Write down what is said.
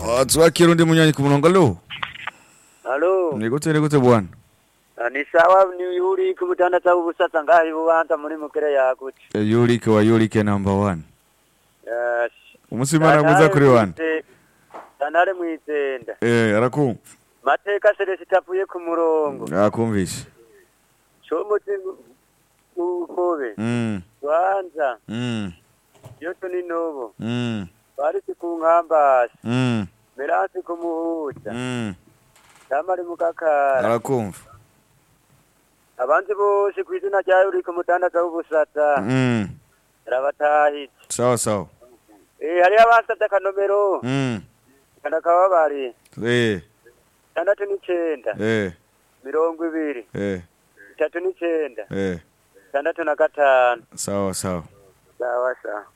Ah, twakira undi munyanyi ku murongo alo Halo, ni gute ni gute bwana Ah, ni sawa ni yuri ku mutandatu w'ubusatsa ngaho ibubanza muri mukere yagutse. Eh, yurike wa yurike number one Yes. umunsi w'imana mwiza kuri wane Santare mwitenda. eh arakumva Mateka Celestin avuye ku murongo. akumvishe Comuti ukobe. mm Rwanza. mm Yoto ni nobo. mm Barisi ku nkambasi. mm Merasi ku muhuza. mm Tamari mu kakara. arakumva Abandi bose ku izina rya yuri ku mutandatu w'ubusatsa. mm Rabatahitse. sawa sawa Eh hariho abasatse akanomero. mm Kana kababari. eh Tandatu n'icenda. eh Mirongo ibiri. eh Itatu n'icenda. eh Tandatu na gatanu. sawa sawa Sawa sawa.